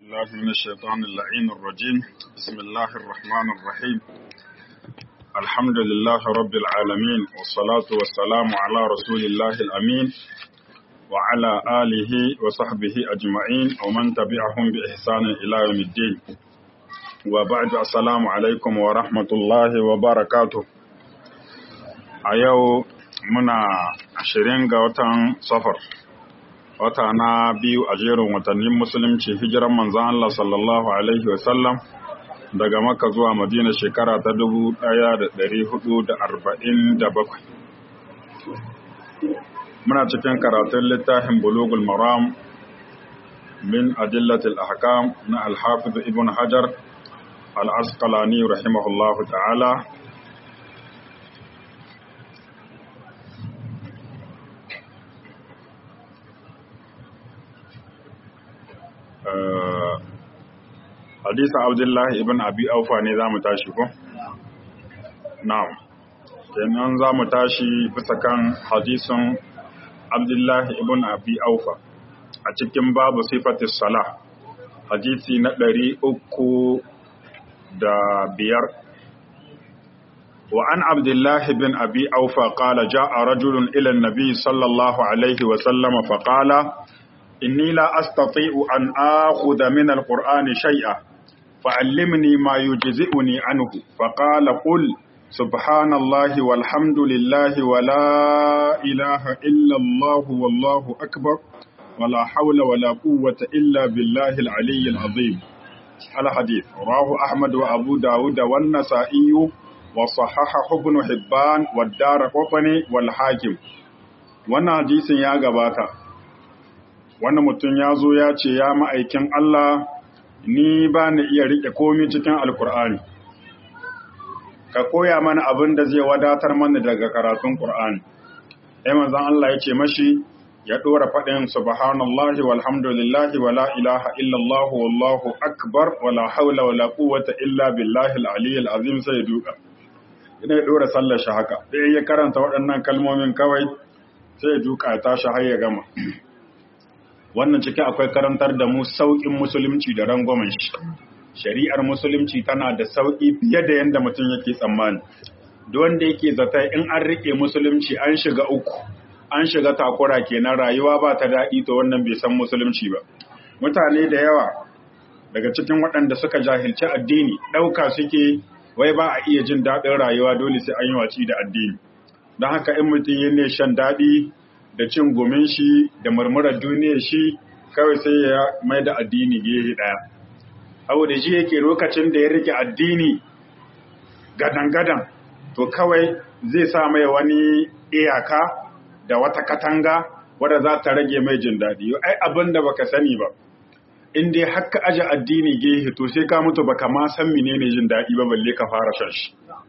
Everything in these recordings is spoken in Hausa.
الله من الشيطان اللعين الرجيم بسم الله الرحمن الرحيم الحمد لله رب العالمين والصلاة والسلام على رسول الله الأمين وعلى آله وصحبه أجمعين ومن تبعهم بإحسان إلى يوم الدين وبعد السلام عليكم ورحمة الله وبركاته أيو منا عشرين وتن صفر wata na biyu a jerin watannin musulunci hijiran manzan Allah sallallahu Alaihi wasallam daga maka zuwa madina shekara ta dubu ɗaya da ɗari hudu da arba'in da bakwai. Muna cikin karatun littafin bulugul maram min adillatil ahkam na alhafiz ibn hajar al-asqalani rahimahullahu ta'ala hadisin abdullahi ibn abi aufa ne za mu tashi ko? na'am kenan za mu tashi bisa kan hadisin abdullahi ibn abi aufa a cikin babu sifatis salah hadisi na ɗari uku da biyar وعن عبد الله بن أبي أوفى قال جاء رجل إلى النبي صلى الله عليه وسلم فقال إني لا أستطيع أن آخذ من القرآن شيئا فعلمني ما يجزئني عنه فقال قل سبحان الله والحمد لله ولا إله إلا الله والله أكبر ولا حول ولا قوة إلا بالله العلي العظيم الحديث رواه أحمد وأبو داود والنسائي وصححه ابن حبان والدار قطني والحاكم wannan hadisin ya gabata wani mutum ya zo ya ce ya ma'aikin Allah ni ba ni iya riƙe komi cikin alkur'ani ka koya mana abin da zai wadatar mana daga karatun ƙur'ani ya manzan Allah ya ce mashi ya ɗora faɗin subhanallahi walhamdulillahi wala ilaha illallah wallahu akbar wala haula wala quwwata illa billahi al-aliyyil azim sai duka ina ya ɗora sallar shi haka sai ya karanta waɗannan kalmomin kawai sai ya duka ya tashi har ya gama wannan ciki akwai karantar da mu sauƙin musulunci da rangwamen shi shari'ar musulunci tana da sauƙi fiye da yadda mutum yake tsammani duk wanda yake zata in an riƙe musulunci an shiga uku an shiga takura kenan rayuwa ba ta daɗi to wannan bai san musulunci ba mutane da yawa daga cikin waɗanda suka jahilci addini ɗauka suke wai ba a iya jin daɗin rayuwa dole sai an yi waci da addini don haka in mutum yin ne shan daɗi da cin gomin shi da murmurar duniyar shi kawai sai ya mai da addini gehe ɗaya. Abu da shi yake lokacin da ya rike addini gadan-gadan, to kawai zai sa mai wani iyaka da wata katanga wadda za ta rage mai jin daɗi. Ai abin da baka sani ba, in dai haka aje addini gehe to sai ka mutu baka ma san menene jin daɗi ba balle ka fara shan shi.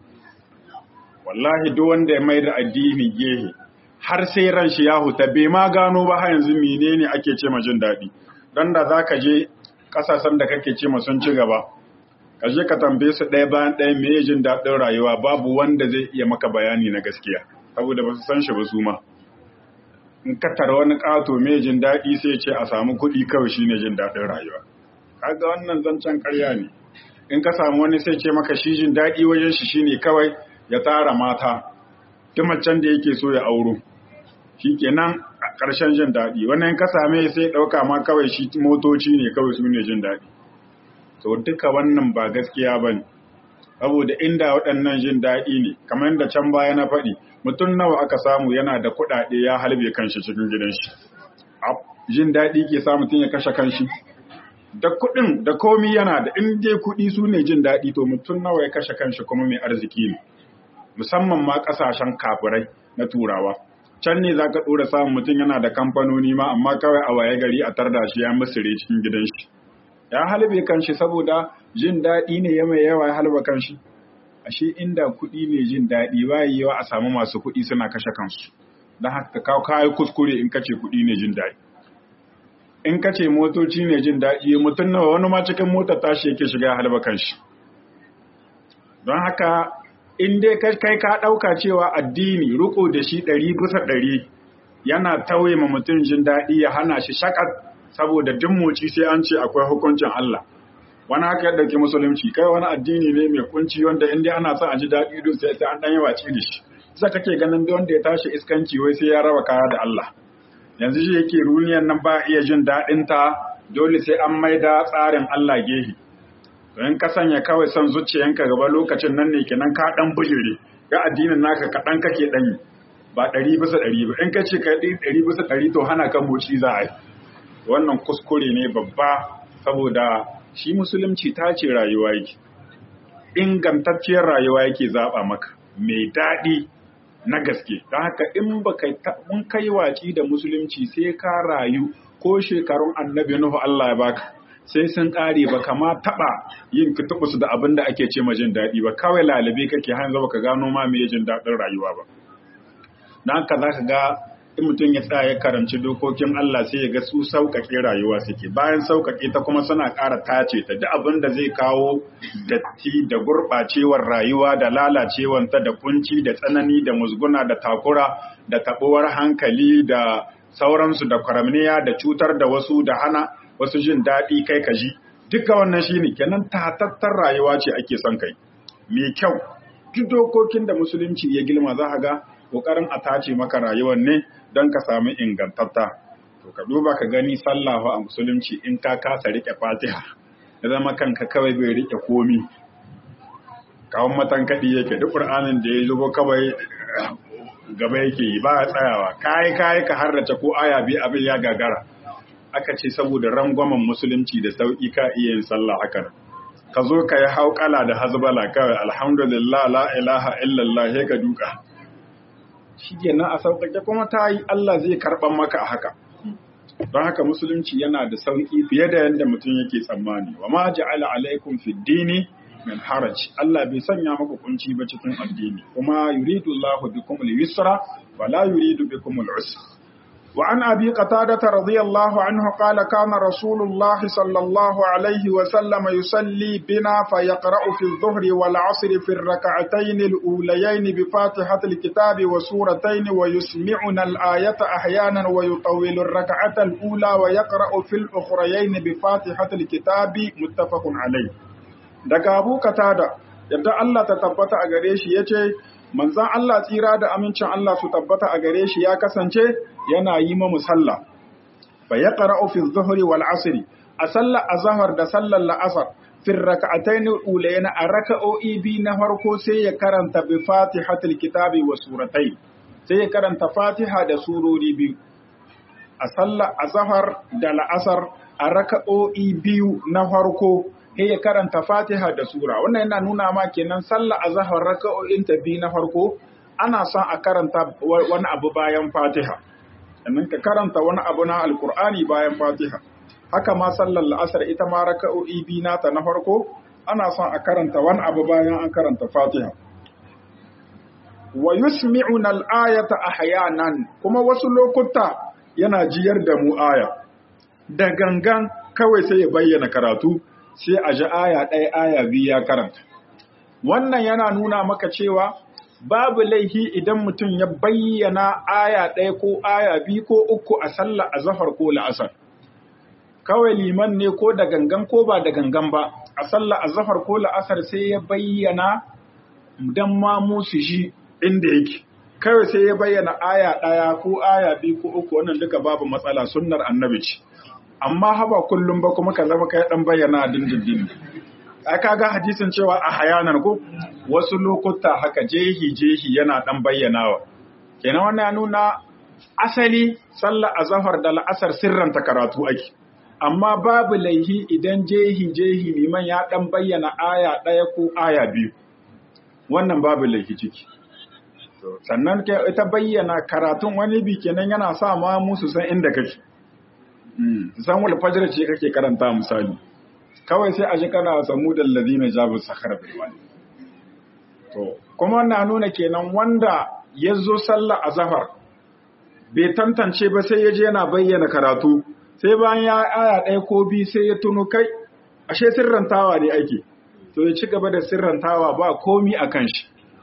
Wallahi duk wanda ya mai da addini gehe, har sai ran shi ya huta bai ma gano ba har yanzu menene ake ce ma jin daɗi dan da za ka je ƙasashen da kake ce ma sun ci gaba ka je ka tambaye su ɗaya bayan ɗaya me jin daɗin rayuwa babu wanda zai iya maka bayani na gaskiya saboda ba su san shi ba su ma in ka tara wani ƙato me jin daɗi sai ce a samu kuɗi kawai shine jin daɗin rayuwa kaga wannan zancen ƙarya ne in ka samu wani sai ce maka shi jin daɗi wajen shi shine kawai ya tara mata duk macen da yake so ya auro shi kenan a ƙarshen jin daɗi wannan ka same sai ɗauka ma kawai shi motoci ne kawai su ne jin daɗi to duka wannan ba gaskiya ba ne saboda inda waɗannan jin daɗi ne kamar yadda can baya na faɗi mutum nawa aka samu yana da kuɗaɗe ya halbe kanshi cikin gidan shi jin daɗi ke sa mutum ya kashe kanshi da kuɗin da komi yana da in dai kuɗi su ne jin daɗi to mutum nawa ya kashe kanshi kuma mai arziki ne musamman ma ƙasashen kafirai na turawa can ne za ka ɗora samun mutum yana da kamfanoni ma amma kawai a waye gari a tarda shi ya musire cikin gidan shi ya halbe kanshi saboda jin daɗi ne ya mai yawa ya halba kanshi ashe inda kuɗi ne jin daɗi ba yawa a samu masu kuɗi suna kashe kansu don haka ka kayi kuskure in kace kuɗi ne jin daɗi in kace motoci ne jin daɗi mutum nawa wani ma cikin motar tashi yake shiga ya halba kanshi don haka in dai kai ka ɗauka cewa addini riko da shi ɗari bisa ɗari yana tauye ma mutum jin daɗi ya hana shi shakat saboda duk moci sai an ce akwai hukuncin Allah wani haka yadda ke musulunci kai wani addini ne mai kunci wanda inda ana son a ji daɗi don sai sai an ɗan yi waci da shi sai kake ganin wanda ya tashi iskanci wai sai ya raba kaya da Allah yanzu shi yake runiyan nan ba iya jin daɗin ta dole sai an maida tsarin Allah gehe in ka sanya kawai son zuciyanka gaba lokacin nan ne kenan ka ɗan bujire ga addinin naka kaɗan kake ɗanyi ba ɗari bisa ɗari ba in ka ce ka ɗari bisa ɗari to hana kan moci za a yi wannan kuskure ne babba saboda shi musulunci ta ce rayuwa yake ingantacciyar rayuwa yake zaɓa maka mai daɗi na gaske don haka in ba mun kai waci da musulunci sai ka rayu ko shekarun annabi nuhu Allah ya baka sai sun ƙare ba kama taɓa yin kitubus da abin da ake ce jin daɗi ba kawai lalabe kake hanzu ba ka gano ma me jin daɗin rayuwa ba don haka za ka ga in mutum ya tsaya ya karanci dokokin Allah sai ya ga su sauƙaƙe rayuwa suke bayan sauƙaƙe ta kuma suna ƙara tace ta duk abin da zai kawo datti da gurɓacewar rayuwa da lalacewanta da kunci da tsanani da musguna da takura da taɓuwar hankali da sauransu da kwaramniya da cutar da wasu da hana wasu jin daɗi kai ka ji duka wannan shine kenan tatattar rayuwa ce ake son kai mai kyau duk dokokin da musulunci ya gilma za ga kokarin a tace maka rayuwar ne don ka samu ingantatta to ka duba ka gani sallahu a musulunci in ka kasa rike fatiha ya zama kanka kawai bai rike komi kawon matan kaɗi yake duk ƙur'anin da ya zubo kawai gaba yake yi ba a tsayawa kayi kayi ka harrace ko aya biyu abin ya gagara aka ce saboda rangwamen musulunci da sauƙi ka iya yin sallah haka ka zo ka yi hauƙala da hazbala kawai alhamdulillah la ilaha illallah sai ka duka shi kenan a sauƙaƙe kuma ta yi Allah zai karɓan maka a haka. Don haka musulunci yana da sauƙi fiye da yadda mutum yake tsammani. Wa ma ja'ala alaikum fi dini min haraj. Allah bai sanya maka kunci ba cikin addini. Kuma yuridu Allah bikum al-yusra wa la yuridu bikum al-usra. وعن أبي قتادة رضي الله عنه قال كان رسول الله صلى الله عليه وسلم يصلي بنا فيقرأ في الظهر والعصر في الركعتين الأوليين بفاتحة الكتاب وسورتين ويسمعنا الآية أحيانا ويطول الركعة الأولى ويقرأ في الأخريين بفاتحة الكتاب متفق عليه daga Abu Qatada yadda Allah ta tabbata a gare shi yace manzan Allah tsira da amincin Allah su tabbata a gare shi ya kasance yana yi ma musalla fa ya qara'u fi dhuhri wal asri a sallar azhar da sallar la'asar fi rak'atayn ulayna a raka'o'i bi na farko sai ya karanta bi fatihatil kitabi wa suratai sai ya karanta fatiha da surori biyu a sallar azhar da la'asar a raka'o'i biyu na farko sai ya karanta Fatiha da sura wannan yana nuna ma kenan sallah azhar raka'o'in ta biyu na farko ana son a karanta wani abu bayan Fatiha sannan ka karanta wani abu na alkur'ani bayan Fatiha haka ma sallar la'asar ita ma raka'o'i biyu nata na farko ana son a karanta wani abu bayan an karanta Fatiha wa yusmi'una al-ayata ahyanan kuma wasu lokuta yana jiyar da mu aya da gangan kawai sai ya bayyana karatu sai a ji aya ɗaya aya biyu ya karanta. Wannan yana nuna maka cewa babu laihi idan mutum ya bayyana aya ɗaya ko aya biyu ko uku a sallah a zafar ko la'asar. Kawai liman ne ko da gangan ko ba da gangan ba, a sallah a zafar ko la'asar sai ya bayyana don ma musu shi inda yake. Kawai sai ya bayyana aya ɗaya ko aya biyu ko uku wannan duka babu matsala sunnar annabi ce. amma haba kullum ba kuma ka zama kai dan bayyana dindindin ai kaga hadisin cewa a hayanan ko wasu lokuta haka jehi jehi yana dan bayyanawa kenan wannan ya nuna asali sallar azhar da la'asar sirranta karatu ake amma babu laihi idan jehi jehi liman ya dan bayyana aya daya ko aya biyu wannan babu laihi ciki sannan ita bayyana karatun wani bi kenan yana sa ma musu san inda kake san wal fajr ce kake karanta misali kawai sai a ji kana samu da ladina jabu sakhar bil wani to kuma na nuna kenan wanda ya zo sallah azhar bai tantance ba sai ya je yana bayyana karatu sai bayan ya aya ɗaya ko bi sai ya tuno kai ashe sirrantawa ne ake to ya ci gaba da sirrantawa ba komi a kan shi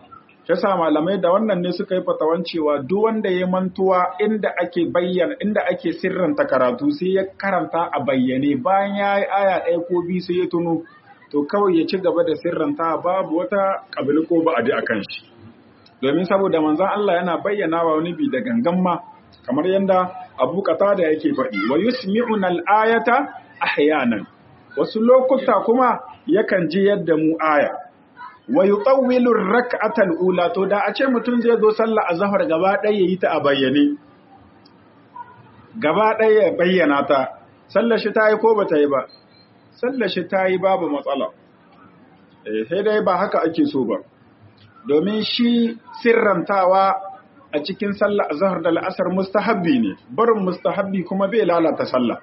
shi sa malamai da wannan ne suka yi fatawan cewa duk wanda ya mantuwa inda ake bayyana inda ake sirranta karatu sai ya karanta a bayyane bayan ya yi aya ɗaya ko biyu sai ya tuno to kawai ya ci gaba da sirranta babu wata ƙabili ko ba'adi a kan shi domin saboda manzon Allah yana bayyana wa wani bi da gangan ma kamar yadda Abu Qatada yake faɗi wa yusmi'una al-ayata ahyanan wasu lokuta kuma yakan ji yadda mu aya wa yutawwilu ar-rak'ata ula to da a ce mutum zai zo sallah azhar gaba ɗaya yayi ta a bayyane gaba ɗaya ya bayyana ta sallar shi ta yi ko bata yi ba sallar shi ta yi babu matsala eh sai dai ba haka ake so ba domin shi sirrantawa a cikin sallah azhar da la'asar mustahabbi ne barin mustahabbi kuma bai lalata sallah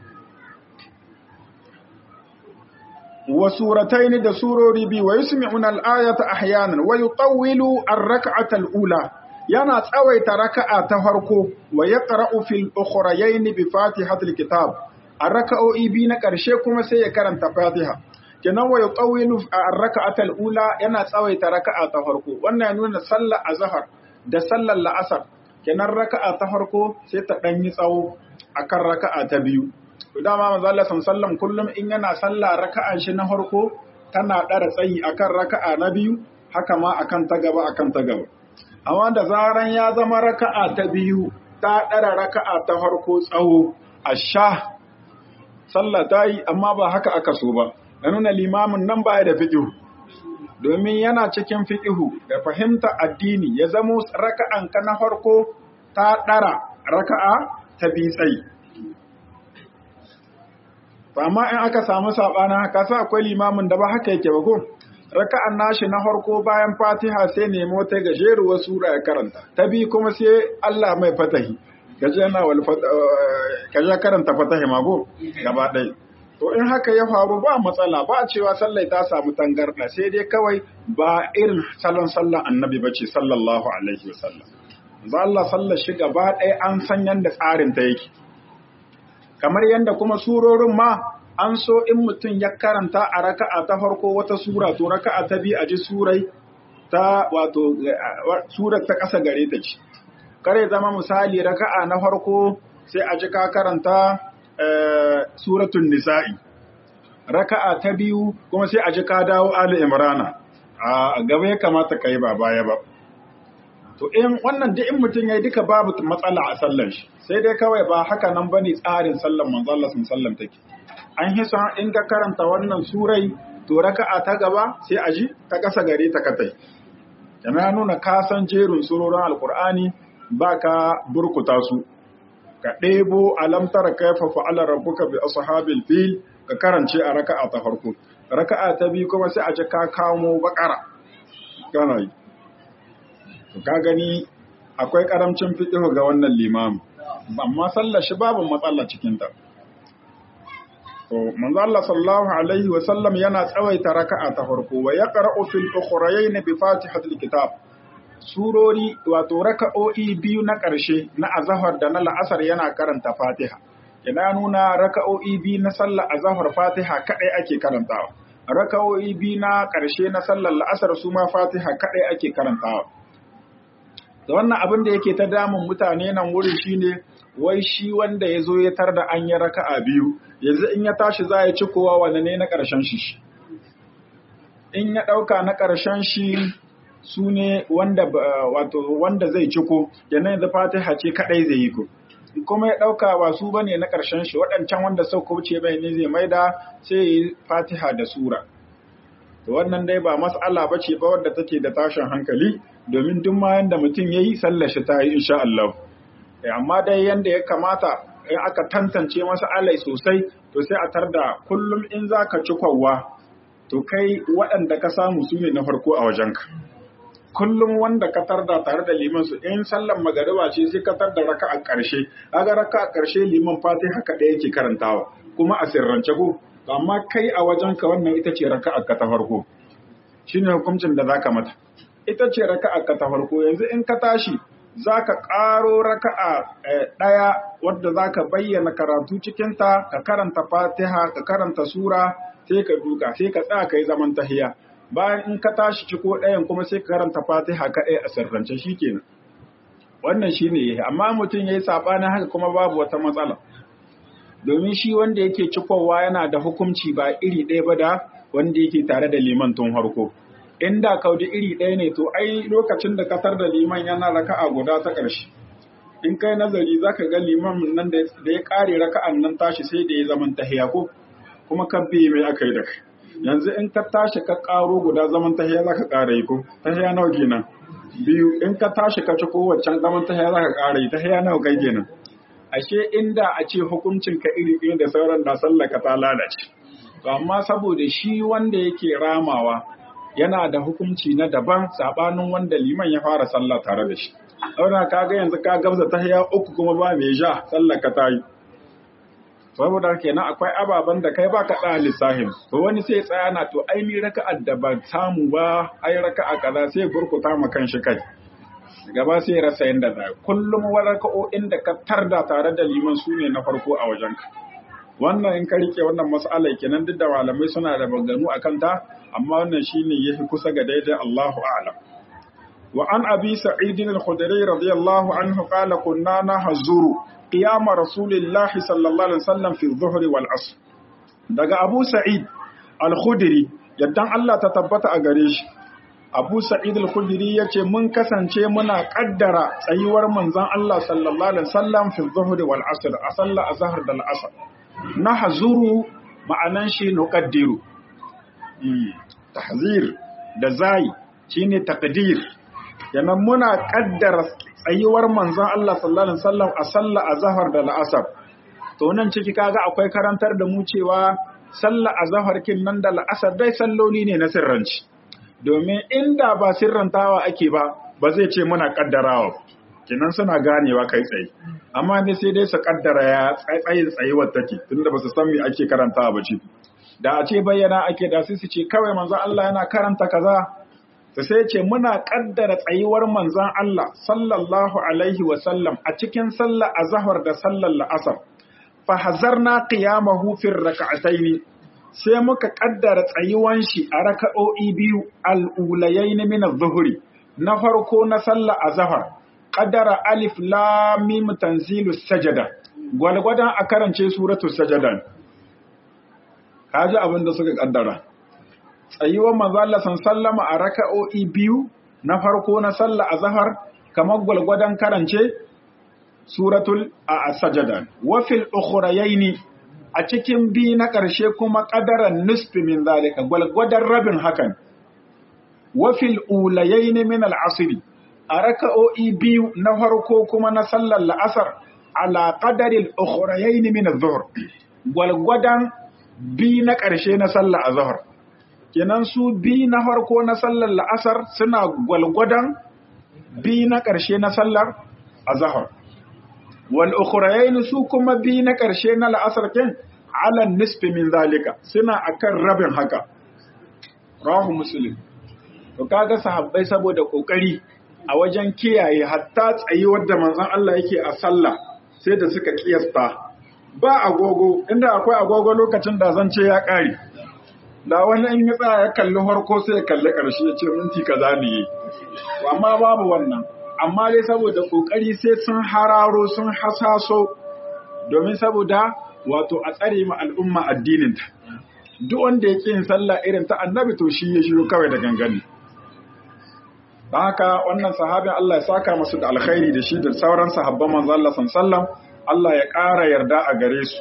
wa suratayn da surori bi wa yusmi'una al-ayata ahyanan wa yutawwilu ar-rak'ata al-ula yana tsawaita raka'a ta farko wa yaqra'u fil ukhrayayn bi fatihatil kitab a raka'o'i bi na ƙarshe kuma sai ya karanta fatiha kenan wa yutawwilu ar-rak'ata al-ula yana tsawaita raka'a ta farko wannan ya nuna sallar azhar da sallar la'asar kenan raka'a ta farko sai ta dan yi tsawo akan raka'a ta biyu to dama manzo Allah sallallahu kullum in yana sallah raka'an shi na farko tana dara tsayi akan raka'a na biyu haka ma akan ta gaba akan ta gaba amma da zaran ya zama raka'a ta biyu ta dara raka'a ta farko tsawo asha sallah ta yi amma ba haka aka so ba ya nuna limamin nan baya da fiƙihu domin yana cikin fiƙihu da fahimta addini ya zamo raka'an ka na farko ta ɗara raka'a ta bi tsayi amma in aka samu saɓana haka sa akwai limamin da ba haka yake ba ko raka'an nashi na farko bayan fatiha sai nemo ta gajeruwar sura ya karanta ta bi kuma sai Allah mai fatahi gaje na wal kaje karanta fatahi mago gaba ɗaya To in haka ya faru ba matsala ba cewa sallai ta samu tangarɗa sai dai kawai ba irin salon sallan annabi bace sallallahu alaihi wasallam. Za Allah sallar shi gaba ɗaya an san yanda tsarin ta yake. Kamar yanda kuma surorin ma an so in mutum ya karanta a raka'a ta farko wata sura to raka'a ta biyu a ji surai ta wato surar ta ƙasa gare ta ce. Kare zama misali raka'a na farko sai a ji ka karanta suratun nisa'i raka'a ta biyu kuma sai a ji ka dawo ali imrana a gaba ya kamata ka yi ba baya ba to in wannan duk in mutum yayi duka babu matsala a sallan shi sai dai kawai ba haka nan bane tsarin sallan manzo Allah sallam take an hisa in ka karanta wannan surai to raka'a ta gaba sai a ji ta kasa gare ta katai yana nuna ka san jerin surorin alqur'ani baka burkuta su ka ɗebo alamtara kaifa fa'ala rabbuka bi ashabil fil ka karance a raka'a ta farko raka'a ta biyu kuma sai a ji ka kamo bakara kana yi to ka gani akwai karamcin fiqh ga wannan limam amma sallar shi babu matsala cikin ta to manzo Allah sallallahu alaihi wa sallam yana tsawaita raka'a ta farko wa yaqra'u fil ukhrayayn bi fatihatil kitab surori wato raka'o'i biyu na ƙarshe na azahar da na la'asar yana karanta fatiha ina nuna raka'o'i biyu na sallar azahar fatiha kaɗai ake karantawa raka'o'i biyu na ƙarshe na sallar la'asar su ma fatiha kaɗai ake karantawa da wannan abin da yake ta damun mutane nan wurin shine wai shi wanda ya zo ya tar da an yi raka'a biyu yanzu in ya tashi za ya ci kowa wanda ne na ƙarshen shi in ya ɗauka na ƙarshen shi su ne wanda wato wanda zai ciko yana da fatiha ce kadai zai yi ko kuma ya dauka ba su bane na karshen shi waɗancan wanda sau wuce bai ne zai maida sai yi fatiha da sura to wannan dai ba mas'ala bace ba wadda take da tashin hankali domin duk ma yanda mutum yayi sallar shi ta yi insha Allah amma dai yanda ya kamata in aka tantance masa alai sosai to sai a tarda kullum in zaka ci kwawwa to kai waɗanda ka samu su ne na farko a wajenka kullum wanda ka tarda tare da liman su in sallan magariba ce sai ka tarda raka a ƙarshe kaga raka a ƙarshe liman fatiha haka ɗaya yake karantawa kuma a sirrance ko amma kai a wajen ka wannan ita ce raka ka ta farko shine hukuncin da zaka mata ita ce raka ka ta farko yanzu in ka tashi zaka ƙaro raka'a ɗaya wadda zaka bayyana karatu cikin ta ka karanta fatiha ka karanta sura sai ka duka sai ka tsaya kai zaman tahiya bayan in ka tashi ciko ɗayan kuma sai ka karanta fatiha kaɗai a sirrance shikenan wannan shine yayi amma mutum yayi sabanin haka kuma babu wata matsala domin shi wanda yake cikowa yana da hukunci ba iri ɗaya ba da wanda yake tare da liman tun harko inda kaudi iri ɗaya ne to ai lokacin da katar da liman yana raka'a guda ta ƙarshe in kai nazari zaka ga liman nan da ya ƙare raka'an nan tashi sai da ya zaman tahiya ko kuma kan biye mai aka yi da kai yanzu in ka tashi ka ƙaro guda zaman tahiya zaka ƙara yi ko tahiya nawa kenan biyu in ka tashi ka ci kowace zaman tahiya zaka ƙara yi tahiya nawa kai kenan ashe inda a ce hukuncin ka iri ɗaya da sauran da sallaka ta lalace to amma saboda shi wanda yake ramawa yana da hukunci na daban sabanin wanda liman ya fara sallah tare da shi saboda kaga yanzu ka gabza tahiya uku kuma ba mai ja sallaka ta yi saboda kenan akwai ababen da kai baka da lissahin to wani sai tsaya na to ai ni raka'ar da ban samu ba ai raka'a kaza sai burkuta ma kanshi kai gaba sai rasa yanda za kullum waraka'o'in da ka tarda tare da liman su ne na farko a wajenka wannan in ka rike wannan mas'ala kenan duk da malamai suna da baganu akan ta amma wannan shine yafi kusa ga daidai Allahu a'lam wa an abi sa'id al-khudri radiyallahu anhu qala kunna nahzuru qiyam rasulillah sallallahu alaihi wasallam fi adh-dhuhr wal 'asr daga abu sa'id al-khudri yaddan Allah ta tabbata a gare shi Abu Sa'id al-Khudri yace mun kasance muna kaddara tsayuwar manzon Allah sallallahu alaihi wasallam fi dhuhri wal asr a sallar azhar da al-asr nahzuru ma'anan shi nuqaddiru tahzir da zai shine taqdir yana muna kaddara tsayuwar manzon Allah sallallahu alaihi wasallam a sallar azhar da al-asr to nan ciki kaga akwai karantar da mu cewa sallar azhar kin nan da al-asr dai salloli ne na sirranci domin inda ba sirrantawa ake ba ba zai ce muna kaddarawa kinan suna ganewa kai tsaye amma ne sai dai su kaddara ya tsayin tsayuwar take tunda ba su san me ake karantawa ba ce da a ce bayyana ake da su su ce kawai manzon Allah yana karanta kaza to sai ce muna kaddara tsayuwar manzon Allah sallallahu alaihi wa sallam a cikin sallar azhar da sallar la'asar fa hazarna qiyamahu fi rak'ataini sai muka kaddara tsayuwan shi a raka'o'i biyu al'ulayaini min az-zuhri na farko na sallah azhar qaddara alif lam mim tanzilu sajada gwalgwadan a karance suratul sajada kaji abin da suka kaddara tsayuwan manzo Allah sallama a raka'o'i biyu na farko na sallah azhar kamar gwalgwadan karance suratul sajada wa fil ukhrayaini a cikin bi na ƙarshe kuma ƙadaran nisfi min zalika gwalgwadon rabin hakan wafil ulayai ne min al'asiri a raka'o'i biyu na farko kuma na sallar la'asar ala ƙadarin ukhurayai ne min zuhur gwalgwadon bi na ƙarshe na sallar azhar kenan su bi na farko na sallar la'asar suna gwalgwadon bi na ƙarshe na sallar azhar wal ukhrayain su kuma bi na ƙarshe na la'asar kin ala nisfi min zalika suna akan rabin haka rahu muslim to kaga sahabbai saboda kokari a wajen kiyaye hatta tsayuwar da manzon Allah yake a sallah sai da suka kiyasta ba agogo inda akwai agogo lokacin da zan ce ya kare da wani in ya tsaya ya kalli harko sai ya kalli ƙarshe ya ce minti kaza ne amma babu wannan amma dai saboda kokari sai sun hararo sun hasaso domin saboda wato a tsare ma al'umma addininta duk wanda yake yin sallah irin ta annabi to shi ya shiru kawai da gangane don haka wannan sahabin Allah ya saka masu da alkhairi da shi da sauran sahabban manzo Allah sallallahu Allah ya ƙara yarda a gare su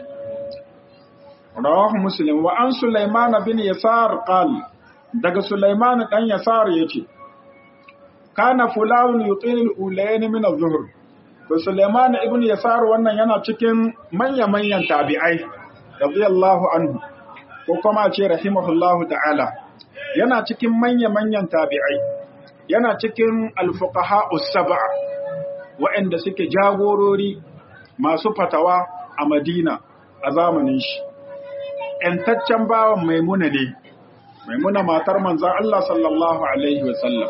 rawahu muslim wa an sulaiman bin yasar qal daga sulaiman dan yasar yace kana fulanun yutil ulayn min az-zuhr to sulaiman ibn yasar wannan yana cikin manya-manyan tabi'ai radiyallahu anhu ko kuma ce rahimahullahu ta'ala yana cikin manya-manyan tabi'ai yana cikin alfuqaha us-sab'a waɗanda suke jagorori masu fatawa a Madina a zamanin shi ‘yantaccen bawan maimuna ne maimuna matar manzan Allah sallallahu alaihi wasallam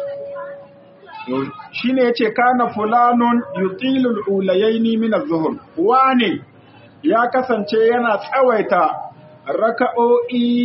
shi ne ya ce kana fulanun yutilul ulayaini min az-zuhur wane ya kasance yana tsawaita raka'o'i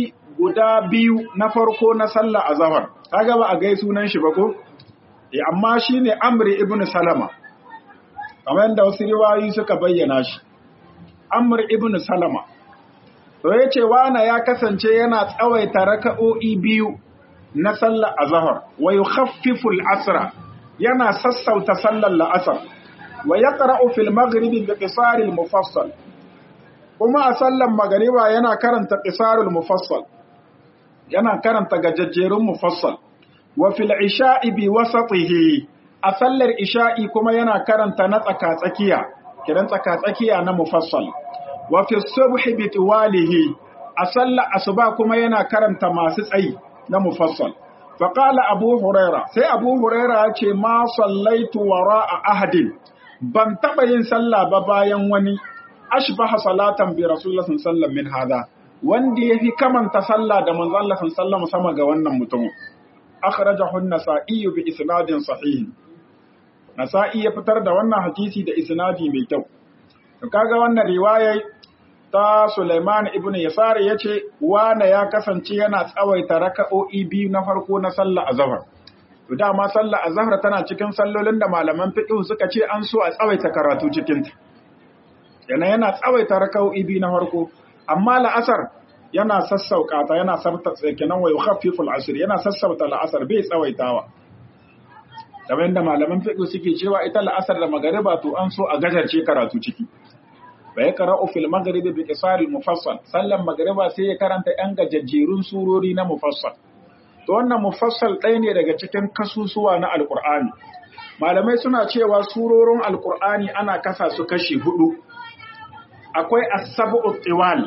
guda biyu na farko na sallah azhar kaga ba a gai sunan shi ba ko eh amma shine amri ibn salama kamar yadda wasu riwayoyi suka bayyana shi amr ibn salama to yace wana ya kasance yana tsawaita raka'o'i biyu na sallar azhar wa yukhaffifu al-asra yana sassauta sallar la'asar wa yaqra'u fil maghribi bi qisar al-mufassal kuma a sallar magariba yana karanta qisarul mufassal yana karanta gajajjerun mufassal wa fil isha'i bi wasatihi a sallar isha'i kuma yana karanta na tsaka-tsakiya kiran tsaka-tsakiya na mufassal wa fi subhi bi tiwalihi a sallar asuba kuma yana karanta masu tsayi na mufassal fa qala abu huraira sai abu huraira ya ce ma sallaitu wara'a ahadin ban taba yin sallah ba bayan wani ashbaha salatan bi rasulullah sallallahu min hada wanda yafi kamanta sallah da manzon Allah sallallahu sama ga wannan mutum akhrajahu an-nasa'i bi isnadin sahih nasa'i ya fitar da wannan hadisi da isnadi mai kyau to kaga wannan riwaya ta Sulaiman ibn Yasar yace wana ya kasance yana tsawaita raka'o'i biyu na farko na sallah azhar to dama sallah azhar tana cikin sallolin da malaman fiqh suka ce an so a tsawaita karatu cikin ta yana yana tsawaita raka'o'i biyu na farko amma la'asar yana sassauka ta yana sabta kenan wa yukhaffiful asr yana sassauta la'asar bai tsawaitawa kamar yadda malaman fiqh suke cewa ita la'asar da magariba to an so a gajarce karatu ciki bai qara'u fil maghribi bi qisaril mufassal sallan magariba sai ya karanta yan gajajjerun surori na mufassal to wannan mufassal ɗaya ne daga cikin kasusuwa na alqur'ani malamai suna cewa surorin alqur'ani ana kasa su kashi hudu akwai as-sab'u tiwal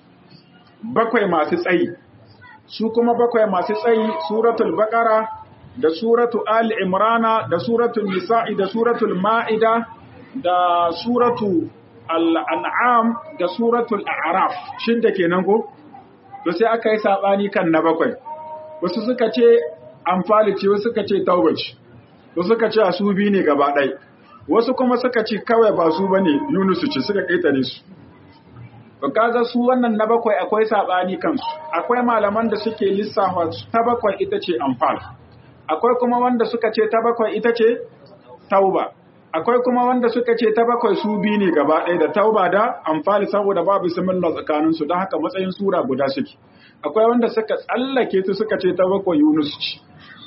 bakwai masu tsayi su kuma bakwai masu tsayi suratul baqara da suratu ali imrana da suratul nisa'i da suratul ma'ida da suratu al-an'am da suratul a'raf shin da kenan ko to sai aka yi sabani kan na bakwai wasu suka ce amfali ce wasu suka ce taubaci wasu suka ce su bi ne gaba ɗaya wasu kuma suka ce kawai ba su bane yunusu ce suka ƙetare su to kaga su wannan na bakwai akwai sabani kansu akwai malaman da suke lissafa ta bakwai ita ce amfal akwai kuma wanda suka ce ta bakwai ita ce tauba akwai kuma wanda suka ce ta bakwai su bi ne gaba ɗaya da tauba da amfali saboda babu bismillah tsakanin su don haka matsayin sura guda suke akwai wanda suka tsallake su suka ce ta bakwai yunus ce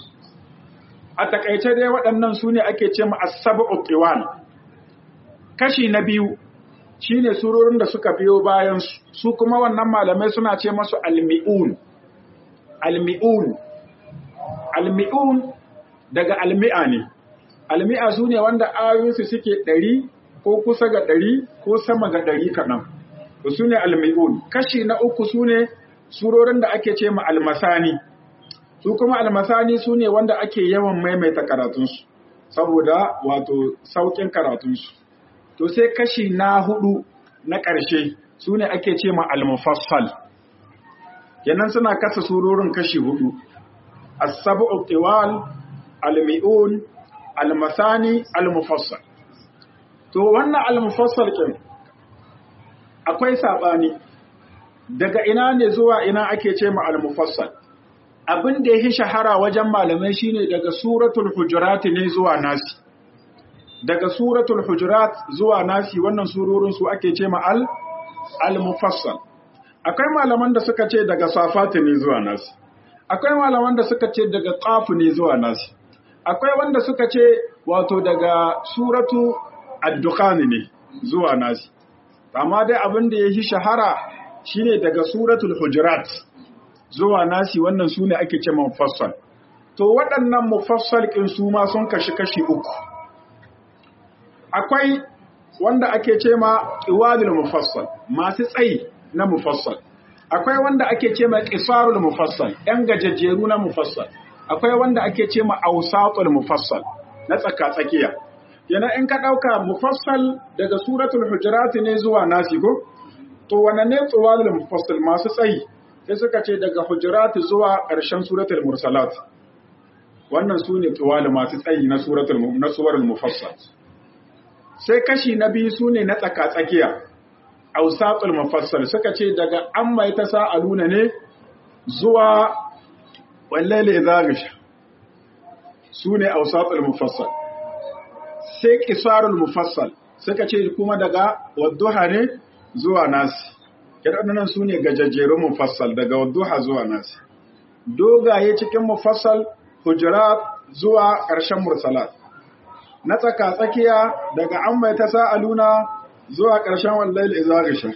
a takaice dai waɗannan su ne ake ce ma as-sab'u tiwal kashi na biyu shine surorin da suka biyo bayan su kuma wannan malamai suna ce masu almi'un almi'un almi'un daga almi'a ne almi'a su ne wanda ayoyinsu suke ɗari ko kusa ga ɗari ko sama ga ɗari kaɗan su ne almi'un kashi na uku su ne surorin da ake ce ma almasani su kuma almasani su ne wanda ake yawan maimaita karatunsu saboda wato sauƙin karatunsu to sai kashi na hudu na ƙarshe su ne ake ce ma al-mufassal kenan suna kasa surorin kashi hudu as-sab'u tiwal al-mi'un al-masani al-mufassal to wannan al-mufassal kin akwai sabani daga ina ne zuwa ina ake ce ma al-mufassal abin da yake shahara wajen malamai shine daga suratul hujurat ne zuwa nasi daga suratul hujurat zuwa nasi wannan surorin su ake ce ma al al-mufassal akwai malaman da suka ce daga safat ne zuwa nasi akwai malaman da suka ce daga qaf ne zuwa nasi akwai wanda suka ce wato daga suratu ad-dukhan ne zuwa nasi amma dai abin da yake shahara shine daga suratul hujurat zuwa nasi wannan sune ake ce mufassal to waɗannan mufassal kin su ma sun kashi kashi uku akwai wanda ake ce ma iwadul mufassal masu tsayi na mufassal akwai wanda ake ce ma qisarul mufassal yan gajejjeru na mufassal akwai wanda ake ce ma awsatul mufassal na tsaka tsakiya yana in ka dauka mufassal daga suratul hujurat ne zuwa nasi ko to wannan ne tsawadul mufassal masu tsayi sai suka ce daga hujurat zuwa ƙarshen suratul mursalat wannan sune tsawal masu tsayi na suratul na suwarul mufassal sai kashi na biyu su ne na tsaka-tsakiya, ausatul mafassal suka ce daga an mai ta sa'aluna ne zuwa wallaili idhagisha sune awsatul mufassal sai qisarul mufassal suka ce kuma daga wadduha ne zuwa nasi kidannan sune gajajjerun mufassal daga wadduha zuwa nasi dogaye cikin mufassal hujurat zuwa ƙarshen mursalat na tsaka tsakiya daga an mai ta sa'aluna zuwa ƙarshen wallail izagisha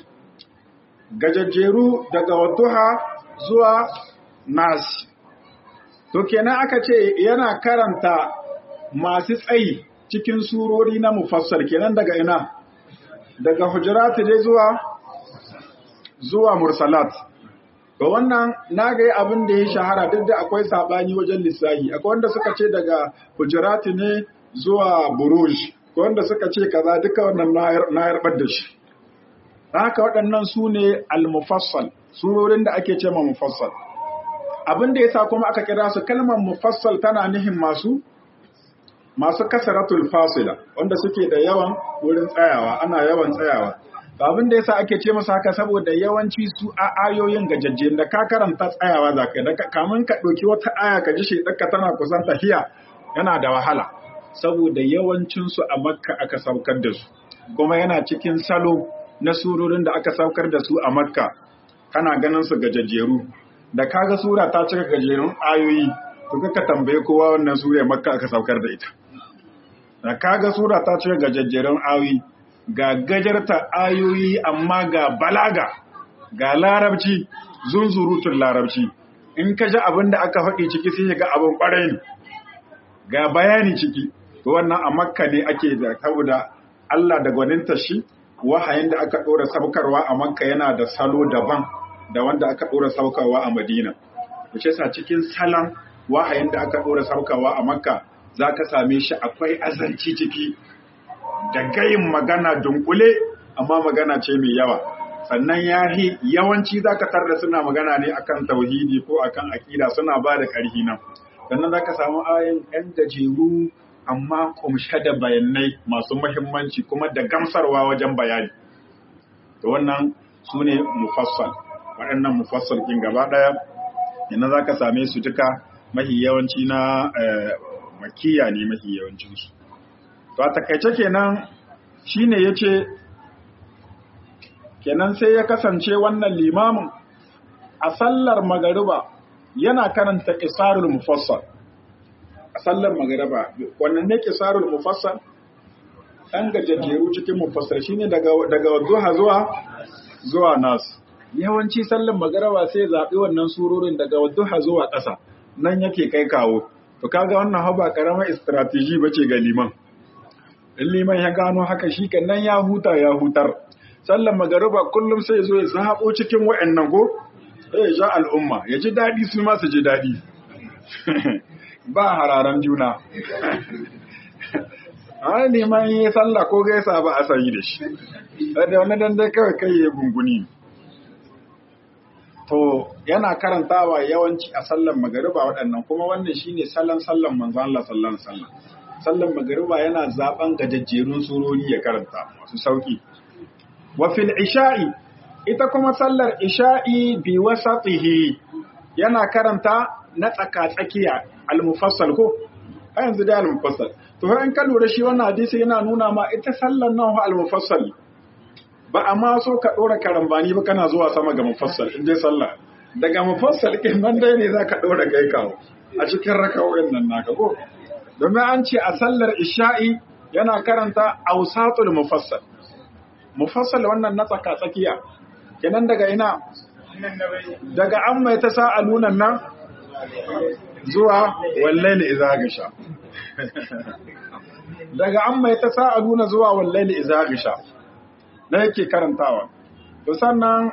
gajajjeru daga wadduha zuwa nasi to kenan aka ce yana karanta masu tsayi cikin surori na mufassal kenan daga ina daga hujurat dai zuwa zuwa mursalat to wannan na ga abin da ya shahara duk da akwai sabani wajen lissahi akwai wanda suka ce daga hujurati ne zuwa buruj ko wanda suka ce kaza duka wannan na yarbar da shi haka waɗannan su ne al-mufassal surorin da ake ce ma mufassal abin da yasa kuma aka kira su kalmar mufassal tana nihin masu masu kasaratul fasila wanda suke da yawan wurin tsayawa ana yawan tsayawa abin da yasa ake ce masa haka saboda yawanci su a ayoyin gajajje da ka karanta tsayawa za ka da kamun ka ɗauki wata aya ka ji shi ɗaka tana kusan tahiya yana da wahala saboda yawancin su a makka aka saukar da su kuma yana cikin salo na surorin da aka saukar da su a makka kana ganin su gajajjeru da kaga sura ta cika gajerun ayoyi to ka tambaye kowa wannan sura makka aka saukar da ita da kaga sura ta cika gajajjerun ayoyi ga gajarta ayoyi amma ga balaga ga larabci zunzurutun larabci in ka ji abin da aka faɗi ciki sai ga abin ƙwarai ne ga bayani ciki wannan a makka ne ake da saboda Allah da gwaninta shi wahayin da aka ɗora saukarwa a makka yana da salo daban da wanda aka ɗora saukarwa a madina wuce sa cikin salon wahayin da aka ɗora saukarwa a makka za ka same shi akwai azanci ciki da gayin magana dunkule amma magana ce mai yawa sannan yahi yawanci zaka tarda suna magana ne akan tauhidi ko akan akida suna ba da ƙarfi nan sannan zaka samu ayin ɗan gajeru amma kumshe da bayanai masu muhimmanci kuma da gamsarwa wajen bayani to wannan su ne mufassal waɗannan mufassal ɗin gaba ɗaya yana zaka same su duka mahi yawanci na makiya ne mahi yawancinsu to a takaice kenan shine yace kenan sai ya kasance wannan limamin a sallar magariba yana karanta qisarul mufassal a sallar magariba wannan ne qisarul mufassal dan gajejjeru cikin mufassal shine daga daga duha zuwa zuwa nas yawanci sallar magariba sai zabi wannan surorin daga duha zuwa ƙasa nan yake kai kawo to kaga wannan haba karamar strategy bace ga liman in liman ya gano haka shi nan ya huta ya hutar sallan magariba kullum sai zo ya zaɓo cikin wa'annan ko sai ya ja al'umma ya ji daɗi su ma su ji daɗi ba hararan juna a liman yi sallah ko gaisa ba a sayi da shi da wani dandai kawai kai ya gunguni to yana karantawa yawanci a sallan magariba waɗannan kuma wannan shine sallan sallan manzo Allah sallan sallan sallan magariba yana zaben gajajjerun surori ya karanta masu sauki wa fil isha'i ita kuma sallar isha'i bi wasatihi yana karanta na tsaka tsakiya al-mufassal ko a yanzu da al-mufassal to in ka lura shi wannan hadisi yana nuna ma ita sallar nan al-mufassal ba a ma so ka dora karambani ba kana zuwa sama ga mufassal in dai sallah daga mufassal kin nan dai ne zaka dora kai kawo a cikin rakawoyin nan naka ko domin an ce a sallar isha'i yana karanta ausatul mufassal mufassal wannan na tsaka tsakiya kenan daga ina daga an mai ta sa'alunan nan zuwa wallaili idza gasha daga an mai ta sa'aluna zuwa wallaili idza gasha na yake karantawa to sannan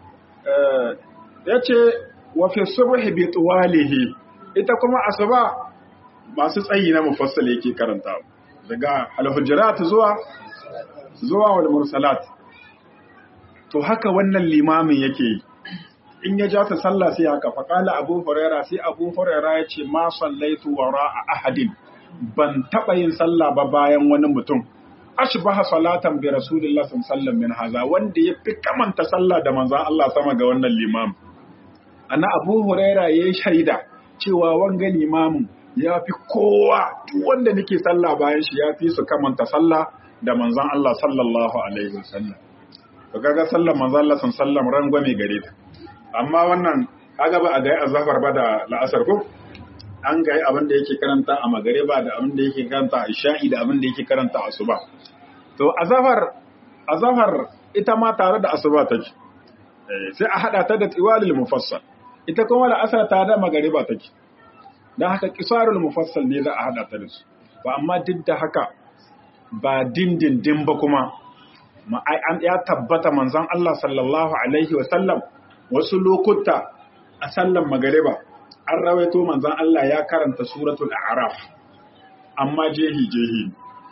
yace wa fi subhi bi tuwalihi ita kuma asuba masu tsayi na mufassal yake karantawa daga al-hujurat zuwa zuwa wal mursalat to haka wannan limamin yake yi in ya ja ta sallah sai haka faƙala abu huraira sai abu huraira ya ce ma sallaitu wara a ahadin ban taɓa yin sallah ba bayan wani mutum ashbaha salatan bi rasulillah sallallahu min haza wanda ya fi kamanta sallah da manzon Allah sama ga wannan limam ana Abu Huraira yayi shaida cewa wanga limamin ya fi kowa duk wanda nake sallah bayan shi ya fi su kamanta sallah da manzon Allah sallallahu alaihi wasallam to kaga sallar manzon Allah sallallahu alaihi rangwame gare ta amma wannan kaga ba a ga azhar ba da la'asar ko an ga abin da yake karanta a magariba da abin da yake karanta a isha'i da abin da yake karanta a asuba to azhar azhar ita ma tare da asuba take sai a hada ta da tiwalil mufassal ita kuma la'asar ta da magariba take dan haka qisarul mufassal ne za a hada ta da su ba amma duk da haka ba dindindin ba kuma an ya tabbata manzon Allah sallallahu alaihi wa sallam wasu lokuta a sallan magariba an rawaito manzon Allah ya karanta suratul a'raf amma jehi jehi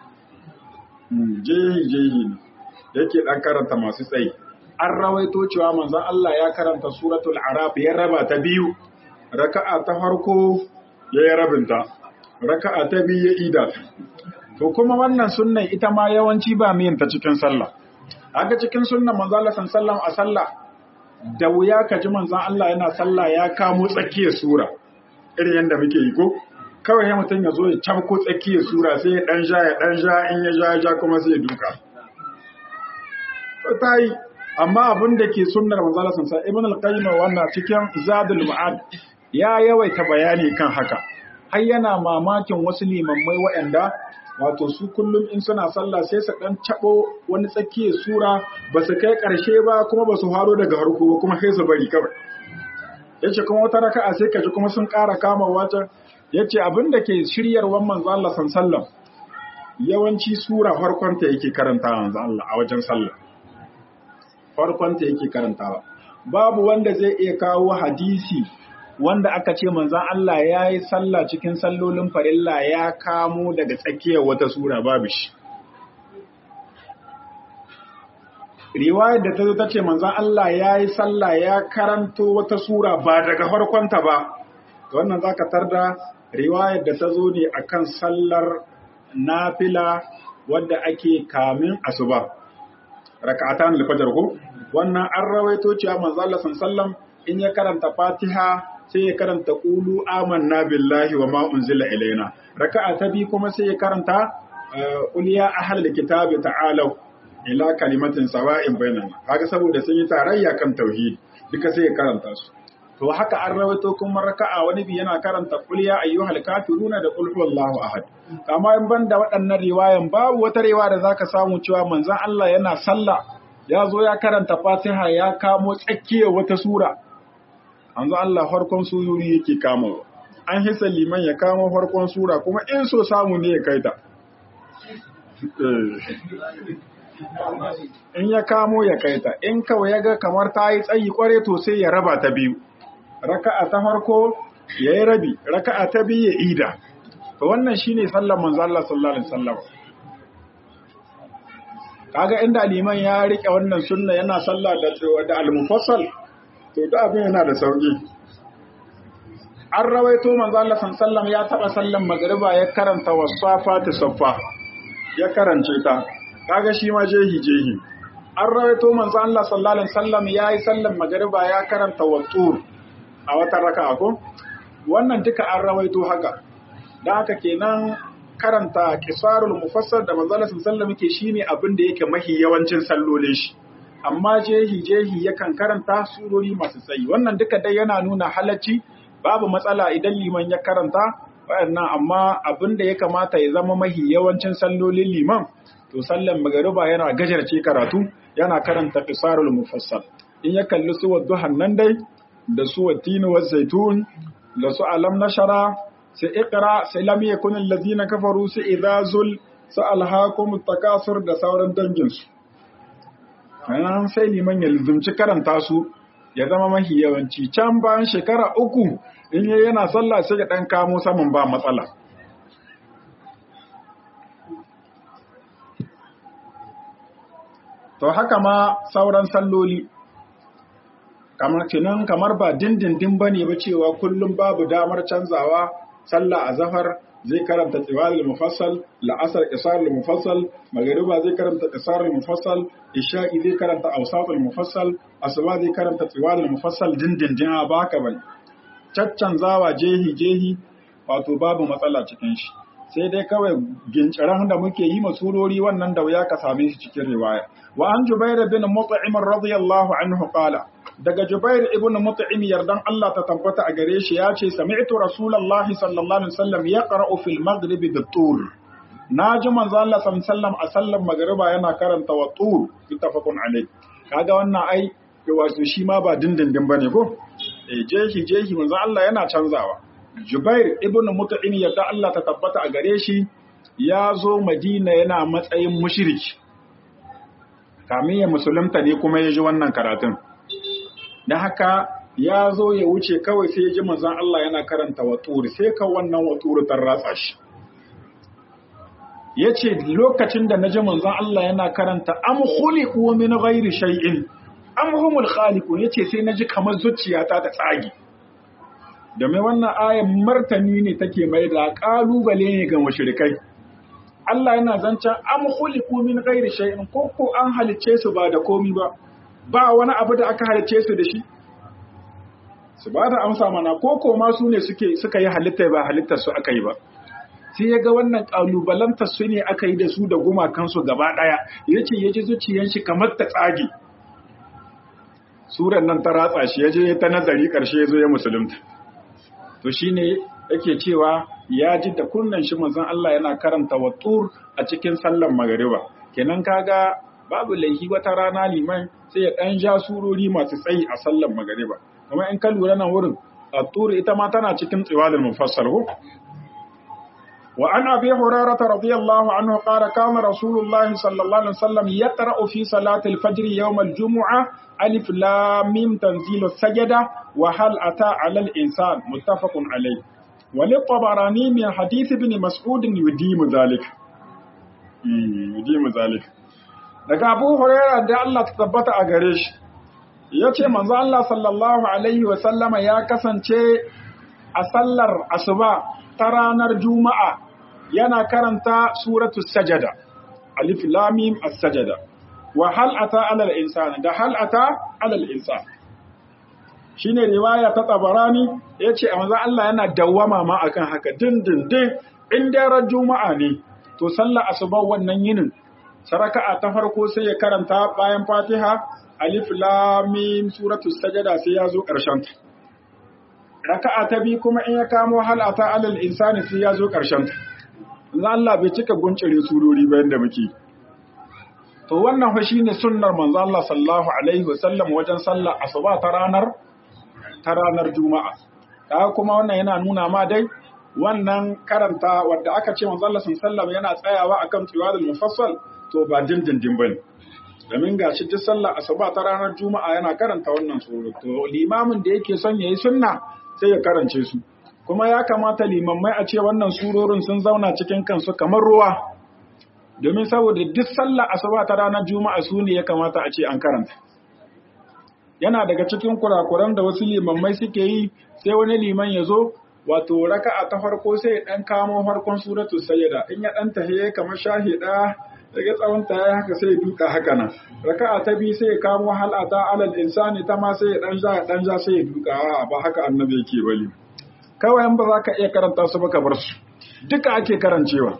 jehi jehi yake dan karanta masu tsayi an rawaito cewa manzon Allah ya karanta suratul a'raf ya raba ta biyu raka'a ta farko ya yi rabinta raka'a ta biyu ya ida to kuma wannan sunnan ita ma yawanci ba miyin ta cikin sallah haka cikin sunnan manzon Allah sallallahu a sallah da wuya ka ji manzon Allah yana sallah ya kamo tsakiyar sura irin yadda muke yi ko kawai ya mutum ya zo ya cabko tsakiyar sura sai ya dan ja ya dan ja in ya ja ja kuma sai ya duka ta yi amma abin da ke sunnar manzon Allah sallallahu ibn al-qayyim wannan cikin zadul ma'ad ya yawaita bayani kan haka har yana mamakin wasu limammai waɗanda wato su kullum in suna sallah sai su dan cabo wani tsakiyar sura ba su kai karshe ba kuma ba su haro daga harko ba kuma sai su bari kawai yace kuma wata raka'a sai kaji kuma sun ƙara kama wata yace abin da ke shiryarwan manzo Allah sallallahu yawanci sura farkon ta yake karanta manzo Allah a wajen sallah farkon ta yake karantawa babu wanda zai iya kawo hadisi wanda aka ce manzan Allah ya yi sallah cikin sallolin farilla ya kamo daga tsakiyar wata sura babu shi. Riwayar da ta zo ta ce manzan Allah ya yi sallah ya karanto wata sura ba daga farkonta ba, ga wannan za ka tarda riwayar da ta zo ne a kan sallar nafila wadda ake kamin asuba. Raka'atan alfajar ko? Wannan an rawaito cewa manzan Allah sallam in ya karanta Fatiha sai ya karanta ƙulu amanna billahi wa ma unzila ilaina raka'a ta bi kuma sai ya karanta qul ya ahlal kitabi ta'alu ila kalimatin sawa'in bainana haka saboda sun yi tarayya kan tauhid duka sai ya karanta su to haka an rawaito kuma raka'a wani bi yana karanta qul ya ayyuhal kafiruna da qul huwallahu ahad amma in banda waɗannan riwayan babu wata riwaya da zaka samu cewa manzon Allah yana sallah ya zo ya karanta Fatiha ya kamo tsakiyar wata sura an Allah farkon sururi yake kama an hisa liman ya kama farkon sura kuma in so samu ne ya kaita in ya kamo ya kaita in kawai ya ga kamar ta yi tsayi kware to sai ya raba ta biyu raka'a ta farko ya yi rabi raka'a ta biyu ya ida to wannan shine sallar manzo Allah sallallahu alaihi wasallam kaga inda liman ya rike wannan sunna yana sallah da da al-mufassal to da abin yana da sauki an rawaito manzo Allah sallallahu ya taba sallan magriba ya karanta wasafati saffa ya karance ta kaga shi ma jehi jehi an rawaito manzo Allah sallallahu alaihi wasallam yayi sallan magriba ya karanta wattur a wata raka'a ko wannan duka an rawaito haka dan haka kenan karanta qisarul mufassal da manzo Allah sallallahu alaihi wasallam shine abin da yake mahi yawancin sallolin shi amma jehi jehi yakan karanta surori masu tsayi wannan duka dai yana nuna halacci babu matsala idan liman ya karanta wayannan amma abin da ya kamata ya zama mahi yawancin sallolin liman to sallan magariba yana gajarce karatu yana karanta qisarul mufassal in ya kalli su wadduhan nan dai da su watini wa zaitun da su alam nashara sai iqra sai lam yakun allazina kafaru sai idazul sa alhaqum takasur da sauran danginsu an sai liman ya lizumci karanta su ya zama mahi yawanci can bayan shekara uku in yi yana sallah sai ya ɗan kamo saman ba matsala to haka ma sauran salloli kamar kinan kamar ba dindindin ba ne ba cewa kullum babu damar canzawa sallah a zafar zai karanta tiwalul mufassal la'asar qisarul mufassal magriba zai karanta qisarul mufassal isha'i zai karanta awsatul mufassal asuba zai karanta tiwalul mufassal dindindin a baka bane caccanzawa jehi jehi wato babu matsala cikin shi sai dai kawai ginciran da muke yi masurori wannan da wuya ka same shi cikin riwaya wa an jubair bin mut'im radiyallahu anhu qala daga jubair ibn mut'im yardan Allah ta tabbata a gare shi ya ce sami'tu rasulullahi sallallahu alaihi wasallam yaqra'u fil maghrib bit-tur naji manzo Allah sallallahu alaihi wasallam a sallan magriba yana karanta wa tur ittafaqun alai kaga wannan ai wato shi ma ba dindindin bane ko eh jehi jehi manzo Allah yana canzawa Jubair ibn Mut'im yadda Allah ta tabbata a gare shi ya zo Madina yana matsayin mushriki. Kamin ya musulunta ne kuma ya ji wannan karatun. Da haka ya zo ya wuce kawai sai ya ji manzon Allah yana karanta waturi sai ka wannan waturi ta ratsa shi. Ya ce lokacin da na ji manzon Allah yana karanta am khuliqu min ghairi shay'in am humul khaliqun yace sai na ji kamar zuciyata ta tsage. domin wannan ayan martani ne take mai da kalubale ne ga mushrikai Allah yana zancen am khuliqu min ghairi shay'in ko ko an halice su ba da komi ba ba wani abu da aka halice su da shi su ba da amsa mana ko ko ma su ne suke suka yi halitta ba halittar su aka yi ba sai ya ga wannan kalubalantar su ne aka yi da su da gumakansu gaba daya yace yaji zuciyar shi kamar ta tsage suran nan ta ratsa shi yaje ta nazari karshe yazo ya musulunta to shine yake cewa ya ji da kunnan shi manzon Allah yana karanta wattur a cikin sallar magariba kenan kaga babu laifi wata rana liman sai ya dan ja surori masu tsayi a sallar magariba kuma in ka lura nan wurin attur ita ma tana cikin tsiwalul mufassal ko wa an abi hurairah radiyallahu anhu qala kana rasulullahi sallallahu alaihi wasallam yaqra'u fi salati al-fajr yawm al-jum'ah alif lam mim tanzilu sajada wa hal ata ala al-insan muttafaqun alayh wa li tabarani min hadith ibn mas'ud yudimu zalik yudimu zalik daga abu hurairah da Allah ta tabbata a gare shi yace manzo Allah sallallahu alaihi wa sallama ya kasance a sallar asuba ta ranar juma'a yana karanta suratu sajada alif lam mim as-sajada wa hal ata alal insan da hal ata alal insan shine riwaya ta tabarani yace manzo Allah yana dawwama ma akan haka dindindin in daren juma'a ne to sallar asuba wannan yinin saraka'a ta farko sai ya karanta bayan fatiha alif lam mim suratul sajada sai ya zo karshen ta raka'a ta bi kuma in ya kamo hal ata alal insani sai ya zo karshen ta Allah bai cika guncire surori bayan da muke to wannan fa shine sunnar manzo Allah sallallahu alaihi wasallam wajen sallar asuba ta ranar ta ranar juma'a da kuma wannan yana nuna ma dai wannan karanta wanda aka ce manzo Allah sallallahu yana tsayawa akan tiwadul mufassal to ba dindindin bane domin gashi duk sallar asuba ta ranar juma'a yana karanta wannan sura to limamin da yake son yayi sunna sai ya karance su kuma ya kamata limammai a ce wannan surorin sun zauna cikin kansu kamar ruwa domin saboda duk sallar asuba ta ranar juma'a su ne ya kamata a ce an karanta yana daga cikin kurakuran da wasu limammai suke yi sai wani liman ya zo wato raka'a ta farko sai ya dan kamo farkon suratul sayyida in ya dan tahiye kamar shahida daga tsawon ta ya haka sai ya duka haka nan raka'a ta biyu sai ya kamo halata alal insani ta ma sai ya dan ja dan ja sai ya duka a ba haka annabi yake bali kawai in ba za ka iya karanta su ba ka bar su duka ake karancewa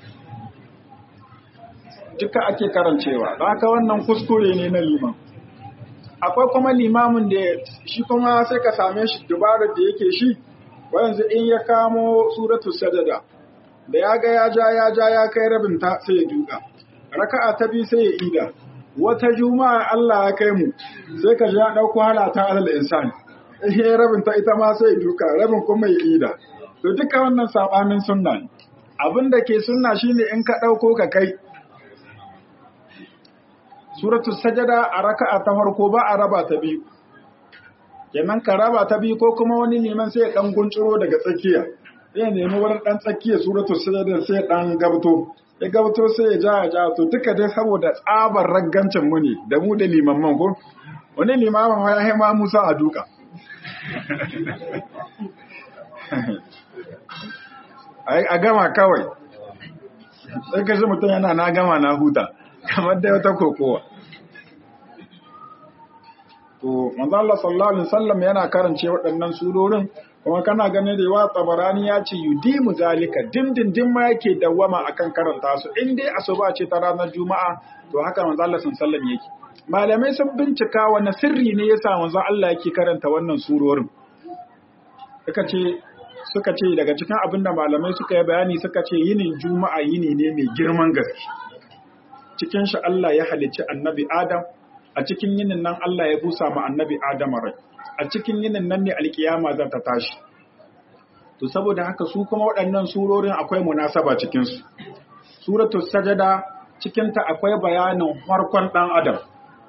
duka ake karancewa da haka wannan kuskure ne na liman akwai kuma limamin da shi kuma sai ka same shi dubarar da yake shi yanzu in ya kamo suratul sajada da ya ga ya ja ya ja ya kai rabin ta sai ya duka raka'a ta biyu sai ya ida wata juma'a Allah ya kai mu sai ka ja dauko halata alal insani eh rabin ta ita ma sai ya duka rabin kuma ya ida to duka wannan sabanin sunna ne abin da ke sunna shine in ka dauko ka kai suratul sajada a raka'a ta farko ba a raba ta biyu kenan ka raba ta biyu ko kuma wani neman sai ya dan gunciro daga tsakiya sai ya nemi wurin dan tsakiya suratul sajada sai ya dan gabto ya gabto sai ya ja ya ja to duka dai saboda tsabar raggancin mu ne da mu da limamman ko wani limamin ya haima Musa a duka a gama kawai sai ka mutum yana na gama na huta kamar da wata kokowa to manzo Allah sallallahu alaihi wasallam yana karance waɗannan surorin kuma kana ganin da yawa tabarani ya ce yudimu zalika dindindin ma yake dawwama akan karanta su in dai asuba ce ta ranar juma'a to haka manzo Allah sallallahu alaihi wasallam yake malamai sun bincika wani sirri ne yasa manzo Allah yake karanta wannan surorin suka ce suka ce daga cikin abin da malamai suka yi bayani suka ce yinin juma'a yini ne mai girman gaske cikin shi Allah ya halicci annabi Adam a cikin yinin nan Allah ya busa ma annabi Adam rai a cikin yinin nan ne alkiyama za ta tashi to saboda haka su kuma waɗannan surorin akwai munasaba cikin su suratul sajada cikin ta akwai bayanin farkon dan adam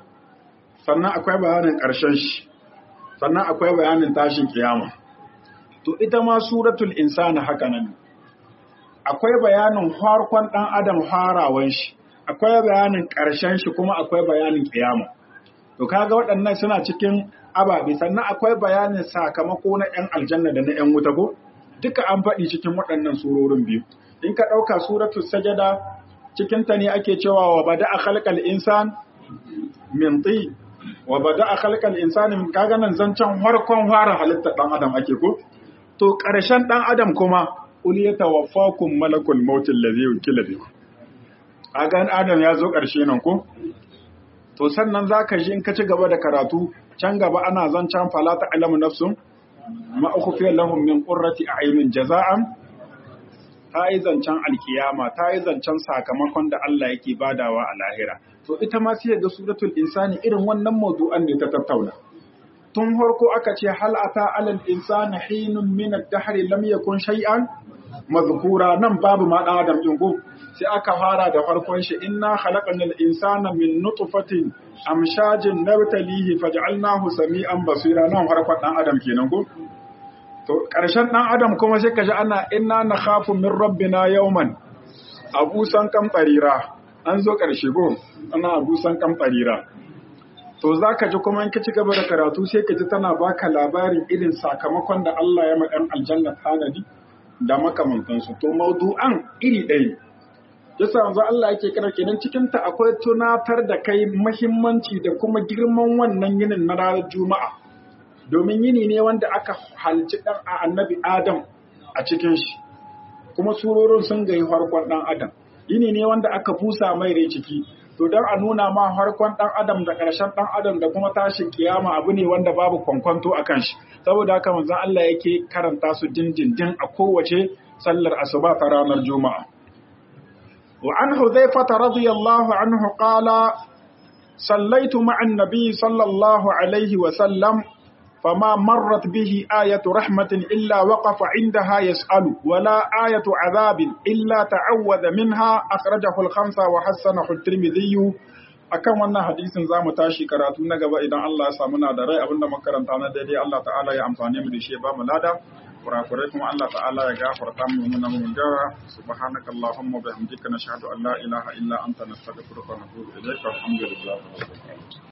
sannan akwai bayanin ƙarshen shi sannan akwai bayanin tashin kiyama to ita ma suratul insani haka nan akwai bayanin farkon dan adam harawan shi akwai bayanin ƙarshen shi kuma akwai bayanin kiyama to kaga waɗannan suna cikin ababe sannan akwai bayanin sakamako na 'yan aljanna da na 'yan wuta ko duka an faɗi cikin waɗannan surorin biyu in ka ɗauka suratul sajada cikin ta ne ake cewa wa bada a khalqal insan min ti wa bada a khalqal insani min kaga nan zancen farkon fara halittar dan adam ake ko to ƙarshen dan adam kuma ul yatawaffakum malakul maut allazi yukila bikum kaga adam ya zo ƙarshe nan ko to sannan zaka ji in ka ci gaba da karatu can gaba ana zancen fala ta'lamu nafsun ma ukhfiya lahum min qurrati a'yunin jaza'an ta yi zancen alkiyama ta yi zancen sakamakon da Allah yake badawa a lahira to ita ma sai ga suratul insani irin wannan mawdu'an ne ta tattauna tun farko aka ce hal ata alal insani hinun min ad-dahr lam yakun shay'an mazkura nan babu ma dan adam din ko sai aka fara da farkon shi inna khalaqnal insana min nutfatin amshajin nabtalihi faj'alnahu sami'an basira nan farkon dan adam kenan ko to karshen dan adam kuma sai kaji ana inna nakhafu min rabbina yawman abusan kam tarira an zo karshe ko ana abusan kam tarira to zaka ji kuma in ka ci gaba da karatu sai ka ji tana baka labarin irin sakamakon da Allah ya ma dan aljanna tanadi da makamantansu to maudu'an iri ɗaya yasa yanzu Allah yake kira kenan cikin ta akwai tunatar da kai muhimmanci da kuma girman wannan yinin na ranar juma'a domin yini ne wanda aka halci dan annabi adam a cikin shi kuma surorin sun gayi farkon dan adam yini ne wanda aka busa mai rai ciki to dan a nuna ma farkon dan adam da ƙarshen dan adam da kuma tashin kiyama abu ne wanda babu kwankwanto a kan shi saboda haka manzon Allah yake karanta su dindindin a kowace sallar asuba ta ranar juma'a wa an hudhaifah radiyallahu anhu qala sallaitu ma'a an-nabi sallallahu alaihi wa sallam فما مرت به آية رحمة إلا وقف عندها يسأل ولا آية عذاب إلا تعوذ منها أخرجه الخمسة وحسنه الترمذي akan wannan hadisin za mu tashi karatu na gaba idan Allah ya samu na da rai abinda makaranta na daidai Allah ta'ala ya amfane mu da shi ba mu lada kurakurai kuma Allah ta'ala ya gafarta mu mun mun gara subhanaka allahumma bihamdika nashhadu an la ilaha illa anta nastaghfiruka wa natubu ilayka alhamdulillah